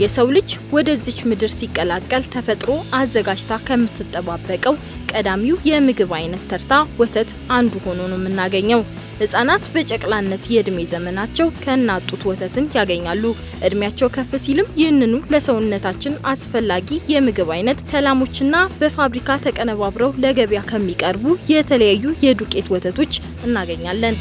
የሰው ልጅ ወደዚች ምድር ሲቀላቀል ተፈጥሮ አዘጋጅታ ከምትጠባበቀው ቀዳሚው የምግብ አይነት ተርታ ወተት አንዱ ሆኖ ነው የምናገኘው። ህጻናት በጨቅላነት የእድሜ ዘመናቸው ከእናት ጡት ወተትን ያገኛሉ። እድሜያቸው ከፍ ሲልም ይህንኑ ለሰውነታችን አስፈላጊ የምግብ አይነት ከላሞችና በፋብሪካ ተቀነባብረው ለገበያ ከሚቀርቡ የተለያዩ የዱቄት ወተቶች እናገኛለን።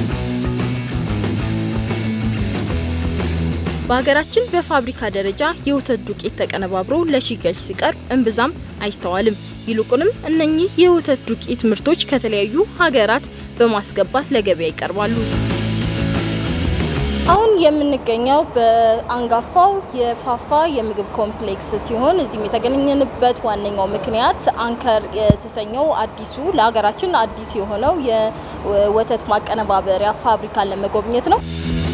በሀገራችን በፋብሪካ ደረጃ የወተት ዱቄት ተቀነባብሮ ለሽያጭ ሲቀርብ እምብዛም አይስተዋልም። ይልቁንም እነኚህ የወተት ዱቄት ምርቶች ከተለያዩ ሀገራት በማስገባት ለገበያ ይቀርባሉ። አሁን የምንገኘው በአንጋፋው የፋፋ የምግብ ኮምፕሌክስ ሲሆን እዚህም የተገኘንበት ዋነኛው ምክንያት አንከር የተሰኘው አዲሱ ለሀገራችን አዲስ የሆነው የወተት ማቀነባበሪያ ፋብሪካን ለመጎብኘት ነው።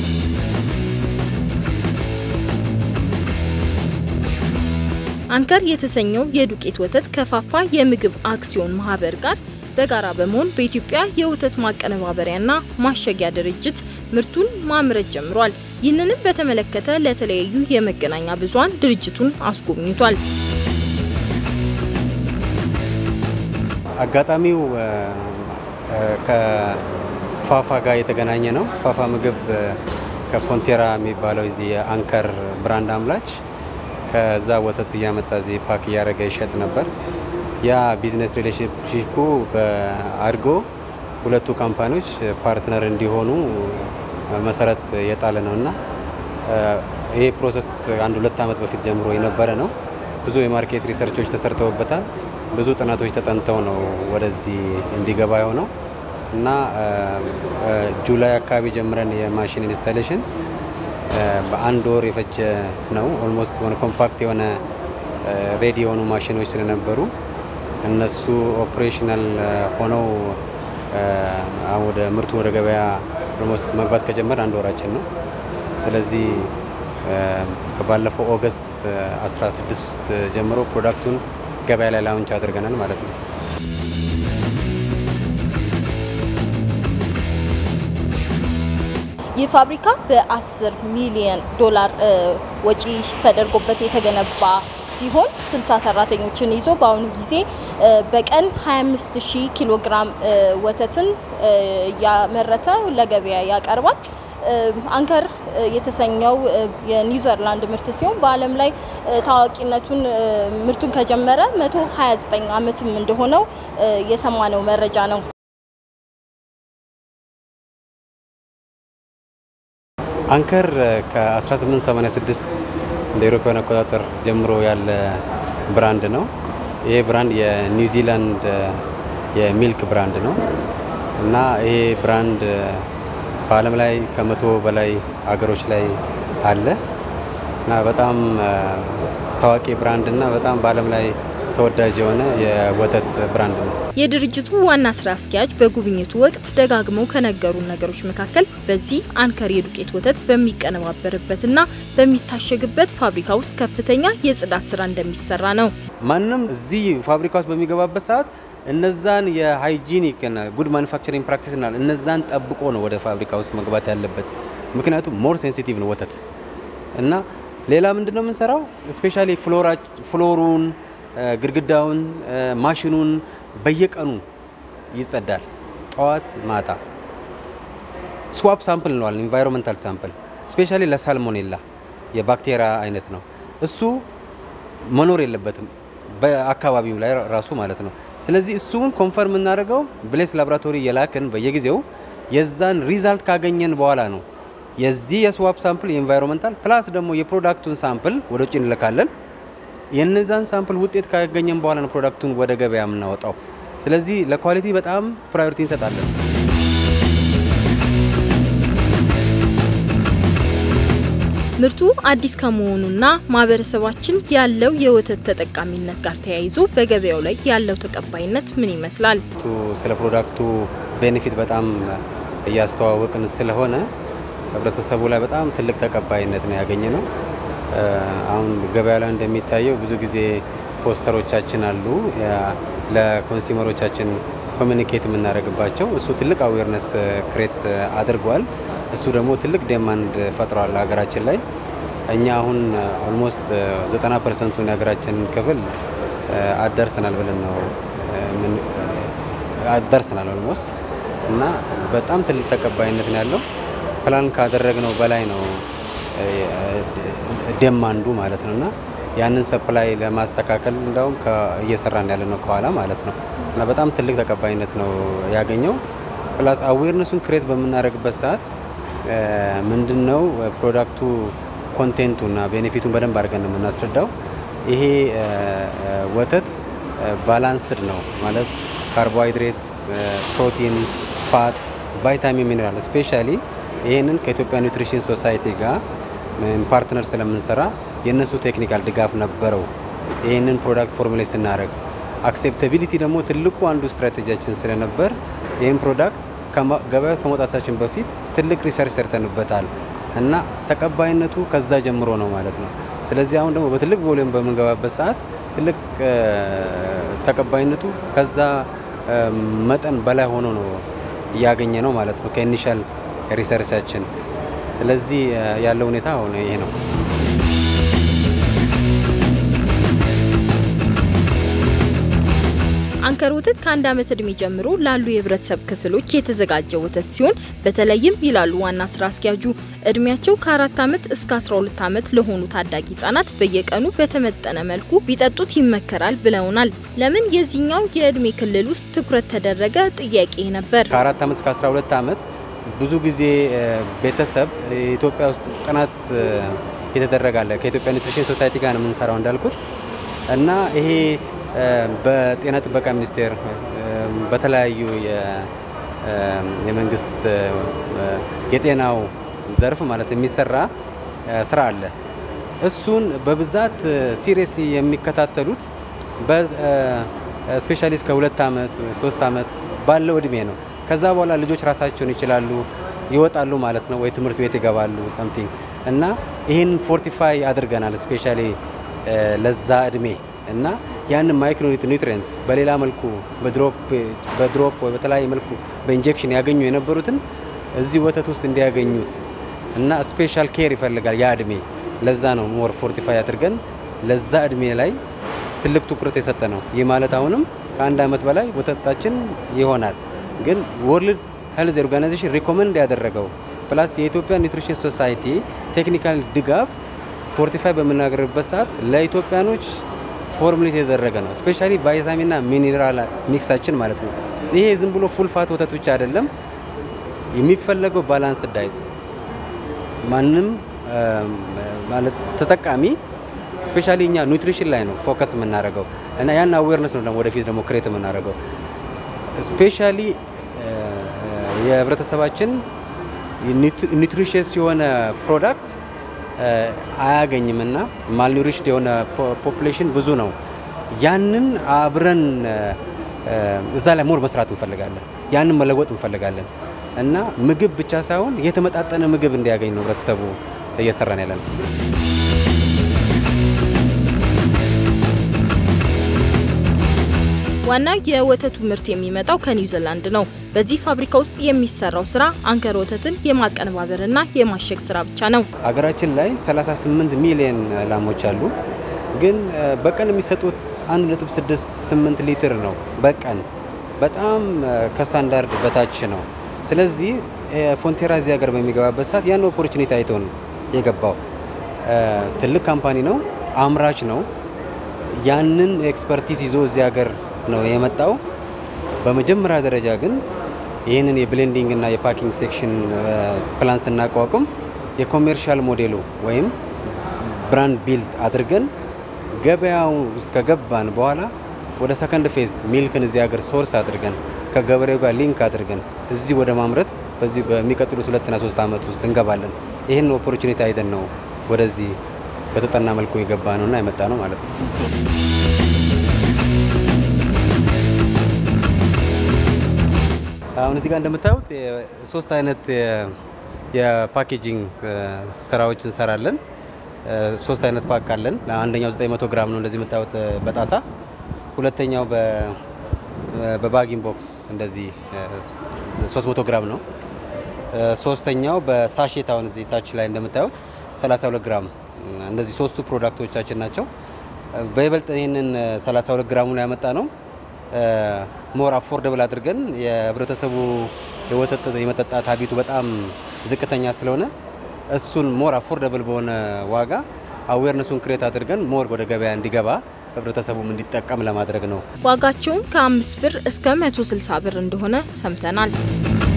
አንከር የተሰኘው የዱቄት ወተት ከፋፋ የምግብ አክሲዮን ማህበር ጋር በጋራ በመሆን በኢትዮጵያ የወተት ማቀነባበሪያና ማሸጊያ ድርጅት ምርቱን ማምረት ጀምሯል። ይህንንም በተመለከተ ለተለያዩ የመገናኛ ብዙኃን ድርጅቱን አስጎብኝቷል። አጋጣሚው ከፋፋ ጋር የተገናኘ ነው። ፋፋ ምግብ ከፎንቴራ የሚባለው እዚህ የአንከር ብራንድ አምራች ከዛ ወተት እያመጣ እዚህ ፓክ እያደረገ ይሸጥ ነበር። ያ ቢዝነስ ሪሌሽንሺፑ አድጎ ሁለቱ ካምፓኒዎች ፓርትነር እንዲሆኑ መሰረት የጣለ ነው እና ይሄ ፕሮሰስ አንድ ሁለት ዓመት በፊት ጀምሮ የነበረ ነው። ብዙ የማርኬት ሪሰርቾች ተሰርተውበታል። ብዙ ጥናቶች ተጠንተው ነው ወደዚህ እንዲገባ የሆነው እና ጁላይ አካባቢ ጀምረን የማሽን ኢንስታሌሽን በአንድ ወር የፈጀ ነው። ኦልሞስት ሆነ ኮምፓክት የሆነ ሬዲ የሆኑ ማሽኖች ስለነበሩ እነሱ ኦፕሬሽናል ሆነው ወደ ምርቱ ወደ ገበያ ኦልሞስት መግባት ከጀመረ አንድ ወራችን ነው። ስለዚህ ከባለፈው ኦገስት 16 ጀምሮ ፕሮዳክቱን ገበያ ላይ ላውንች አድርገናል ማለት ነው። ይህ ፋብሪካ በ10 ሚሊዮን ዶላር ወጪ ተደርጎበት የተገነባ ሲሆን 60 ሰራተኞችን ይዞ በአሁኑ ጊዜ በቀን 25 ሺህ ኪሎ ግራም ወተትን ያመረተ ለገበያ ያቀርባል። አንከር የተሰኘው የኒውዚላንድ ምርት ሲሆን በዓለም ላይ ታዋቂነቱን ምርቱን ከጀመረ 129 ዓመትም እንደሆነው የሰማነው መረጃ ነው። አንከር ከ1886 እንደ አውሮፓውያን አቆጣጠር ጀምሮ ያለ ብራንድ ነው። ይሄ ብራንድ የኒውዚላንድ የሚልክ ብራንድ ነው እና ይሄ ብራንድ በዓለም ላይ ከመቶ በላይ አገሮች ላይ አለ እና በጣም ታዋቂ ብራንድ እና በጣም በዓለም ላይ ተወዳጅ የሆነ የወተት ብራንድ ነው። የድርጅቱ ዋና ስራ አስኪያጅ በጉብኝቱ ወቅት ደጋግመው ከነገሩ ነገሮች መካከል በዚህ አንከር የዱቄት ወተት በሚቀነባበርበትና በሚታሸግበት ፋብሪካ ውስጥ ከፍተኛ የጽዳት ስራ እንደሚሰራ ነው። ማንም እዚህ ፋብሪካ ውስጥ በሚገባበት ሰዓት እነዛን የሃይጂኒክ እና ጉድ ማኒፋክቸሪንግ ፕራክቲስ እና እነዛን ጠብቆ ነው ወደ ፋብሪካ ውስጥ መግባት ያለበት። ምክንያቱም ሞር ሴንሲቲቭ ነው ወተት እና ሌላ ምንድን ነው የምንሰራው ስፔሻሊ ፍሎሩን ግድግዳውን ማሽኑን በየቀኑ ይጸዳል። ጠዋት ማታ ስዋፕ ሳምፕል ነዋል ኢንቫይሮንመንታል ሳምፕል ስፔሻሊ ለሳልሞኔላ የባክቴሪያ አይነት ነው። እሱ መኖር የለበትም በአካባቢው ላይ ራሱ ማለት ነው። ስለዚህ እሱን ኮንፈርም የምናደርገው ብሌስ ላቦራቶሪ የላክን በየጊዜው የዛን ሪዛልት ካገኘን በኋላ ነው የዚህ የስዋፕ ሳምፕል የኢንቫይሮንመንታል ፕላስ ደግሞ የፕሮዳክቱን ሳምፕል ወደ ውጭ እንልካለን። የነዛን ሳምፕል ውጤት ካገኘን በኋላ ነው ፕሮዳክቱን ወደ ገበያ የምናወጣው። ስለዚህ ለኳሊቲ በጣም ፕራዮሪቲ እንሰጣለን። ምርቱ አዲስ ከመሆኑና ማህበረሰባችን ያለው የወተት ተጠቃሚነት ጋር ተያይዞ በገበያው ላይ ያለው ተቀባይነት ምን ይመስላል? ስለ ፕሮዳክቱ ቤኔፊት በጣም እያስተዋወቅን ስለሆነ ህብረተሰቡ ላይ በጣም ትልቅ ተቀባይነት ነው ያገኘ ነው። አሁን ገበያ ላይ እንደሚታየው ብዙ ጊዜ ፖስተሮቻችን አሉ ለኮንሱመሮቻችን ኮሚኒኬት የምናደርግባቸው። እሱ ትልቅ አዌርነስ ክሬት አድርጓል። እሱ ደግሞ ትልቅ ዴማንድ ፈጥሯል ሀገራችን ላይ። እኛ አሁን ኦልሞስት 90 ፐርሰንቱን የሀገራችንን ክፍል አደርሰናል ብለን ነው አደርሰናል ኦልሞስት እና በጣም ትልቅ ተቀባይነት ነው ያለው። ፕላን ካደረግነው በላይ ነው ደማንዱ ማለት ነው እና ያንን ሰፕላይ ለማስተካከል እንደውም እየሰራን ያለ ነው ከኋላ ማለት ነው እና በጣም ትልቅ ተቀባይነት ነው ያገኘው። ፕላስ አዌርነሱን ክሬት በምናደርግበት ሰዓት ምንድን ነው ፕሮዳክቱ ኮንቴንቱ እና ቤኔፊቱን በደንብ አድርገን ነው የምናስረዳው። ይሄ ወተት ባላንስድ ነው ማለት ካርቦሃይድሬት፣ ፕሮቲን፣ ፋት፣ ቫይታሚን፣ ሚኔራል ስፔሻሊ ይህንን ከኢትዮጵያ ኒውትሪሽን ሶሳይቲ ጋር ፓርትነር ስለምንሰራ የእነሱ ቴክኒካል ድጋፍ ነበረው። ይህንን ፕሮዳክት ፎርሙሌት ስናደርግ አክሴፕታቢሊቲ ደግሞ ትልቁ አንዱ ስትራቴጂያችን ስለነበር ይህን ፕሮዳክት ገበያ ከመውጣታችን በፊት ትልቅ ሪሰርች ሰርተንበታል እና ተቀባይነቱ ከዛ ጀምሮ ነው ማለት ነው። ስለዚህ አሁን ደግሞ በትልቅ ቮሊዩም በምንገባበት ሰዓት ትልቅ ተቀባይነቱ ከዛ መጠን በላይ ሆኖ ነው እያገኘ ነው ማለት ነው ከኢኒሻል ሪሰርቻችን። ስለዚህ ያለው ሁኔታ አሁን ይሄ ነው። አንከር ወተት ከአንድ ዓመት እድሜ ጀምሮ ላሉ የህብረተሰብ ክፍሎች የተዘጋጀ ወተት ሲሆን በተለይም ይላሉ ዋና ስራ አስኪያጁ እድሜያቸው ከአራት ዓመት እስከ 12 ዓመት ለሆኑ ታዳጊ ህጻናት በየቀኑ በተመጠነ መልኩ ቢጠጡት ይመከራል ብለውናል። ለምን የዚህኛው የእድሜ ክልል ውስጥ ትኩረት ተደረገ ጥያቄ ነበር። ከአራት ዓመት እስከ 12 ዓመት ብዙ ጊዜ ቤተሰብ ኢትዮጵያ ውስጥ ጥናት የተደረጋለ ከኢትዮጵያ ኒውትሪሽን ሶሳይቲ ጋር ነው የምንሰራው እንዳልኩት እና ይሄ በጤና ጥበቃ ሚኒስቴር በተለያዩ የመንግስት የጤናው ዘርፍ ማለት የሚሰራ ስራ አለ። እሱን በብዛት ሲሪየስሊ የሚከታተሉት ስፔሻሊ እስከ ሁለት ዓመት ሶስት ዓመት ባለው እድሜ ነው። ከዛ በኋላ ልጆች ራሳቸውን ይችላሉ ይወጣሉ ማለት ነው፣ ወይ ትምህርት ቤት ይገባሉ ሰምቲንግ እና ይህን ፎርቲፋይ አድርገናል ስፔሻሊ ለዛ እድሜ እና ያንን ማይክሮ ኒውትሪየንትስ በሌላ መልኩ በድሮፕ ወይ በተለያየ መልኩ በኢንጀክሽን ያገኙ የነበሩትን እዚህ ወተት ውስጥ እንዲያገኙት እና ስፔሻል ኬር ይፈልጋል ያ እድሜ። ለዛ ነው ሞር ፎርቲፋይ አድርገን ለዛ እድሜ ላይ ትልቅ ትኩረት የሰጠ ነው። ይህ ማለት አሁንም ከአንድ ዓመት በላይ ወተታችን ይሆናል። ግን ወርልድ ሄልዝ ኦርጋናይዜሽን ሪኮመንድ ያደረገው ፕላስ የኢትዮጵያ ኒውትሪሽን ሶሳይቲ ቴክኒካል ድጋፍ ፎርቲፋይ በምናገርበት ሰዓት ለኢትዮጵያኖች ፎርሙሌት የተደረገ ነው። ስፔሻሊ ቫይታሚንና ሚኒራል ሚክሳችን ማለት ነው። ይሄ ዝም ብሎ ፉል ፋት ወተት ብቻ አይደለም የሚፈለገው ባላንስ ዳይት ማንም ማለት ተጠቃሚ ስፔሻሊ እኛ ኒውትሪሽን ላይ ነው ፎከስ የምናደርገው እና ያን አዌርነስ ነው ደግሞ ወደፊት ደግሞ ክሬት የምናደርገው ስፔሻሊ የህብረተሰባችን ኒውትሪሽስ የሆነ ፕሮዳክት አያገኝም እና ማልኒሪሽድ የሆነ ፖፑሌሽን ብዙ ነው። ያንን አብረን እዛ ላይ ሞር መስራት እንፈልጋለን። ያንን መለወጥ እንፈልጋለን እና ምግብ ብቻ ሳይሆን የተመጣጠነ ምግብ እንዲያገኝ ነው ህብረተሰቡ እየሰራን ያለን። ዋናው የወተቱ ምርት የሚመጣው ከኒውዚላንድ ነው። በዚህ ፋብሪካ ውስጥ የሚሰራው ስራ አንከር ወተትን የማቀነባበርና የማሸግ ስራ ብቻ ነው። አገራችን ላይ 38 ሚሊዮን ላሞች አሉ። ግን በቀን የሚሰጡት 1.68 ሊትር ነው በቀን በጣም ከስታንዳርድ በታች ነው። ስለዚህ ፎንቴራ እዚህ ሀገር በሚገባበት ሰዓት ያን ኦፖርቹኒቲ አይቶ ነው የገባው። ትልቅ ካምፓኒ ነው፣ አምራች ነው። ያንን ኤክስፐርቲዝ ይዞ እዚህ ሀገር ነው የመጣው። በመጀመሪያ ደረጃ ግን ይህንን የብሌንዲንግ እና የፓኪንግ ሴክሽን ፕላን ስናቋቁም የኮሜርሻል ሞዴሉ ወይም ብራንድ ቢልድ አድርገን ገበያው ውስጥ ከገባን በኋላ ወደ ሰከንድ ፌዝ ሚልክን እዚህ ሀገር ሶርስ አድርገን ከገበሬው ጋር ሊንክ አድርገን እዚህ ወደ ማምረት በዚህ በሚቀጥሉት ሁለትና ሶስት ዓመት ውስጥ እንገባለን። ይህን ኦፖርቹኒቲ አይተን ነው ወደዚህ በተጠና መልኩ የገባ ነውና የመጣ ነው ማለት ነው። አሁን እዚህ ጋር እንደምታዩት ሶስት አይነት የፓኬጂንግ ስራዎች እንሰራለን። ሶስት አይነት ፓክ አለን። አንደኛው 900 ግራም ነው እንደዚህ የምታዩት በጣሳ ሁለተኛው በባጊንግ ቦክስ እንደዚህ 300 ግራም ነው። ሶስተኛው በሳሼት አሁን እዚህ ታች ላይ እንደምታዩት 32 ግራም እነዚህ ሶስቱ ፕሮዳክቶቻችን ናቸው። በይበልጥ ይህንን 32 ግራሙን ያመጣ ነው ሞር አፎርደብል አድርገን የህብረተሰቡ የወተት የመጠጣት ሀቢቱ በጣም ዝቅተኛ ስለሆነ እሱን ሞር አፎርደብል በሆነ ዋጋ አዌርነሱን ክሬት አድርገን ሞር ወደ ገበያ እንዲገባ ህብረተሰቡም እንዲጠቀም ለማድረግ ነው። ዋጋቸውም ከአምስት ብር እስከ 160 ብር እንደሆነ ሰምተናል።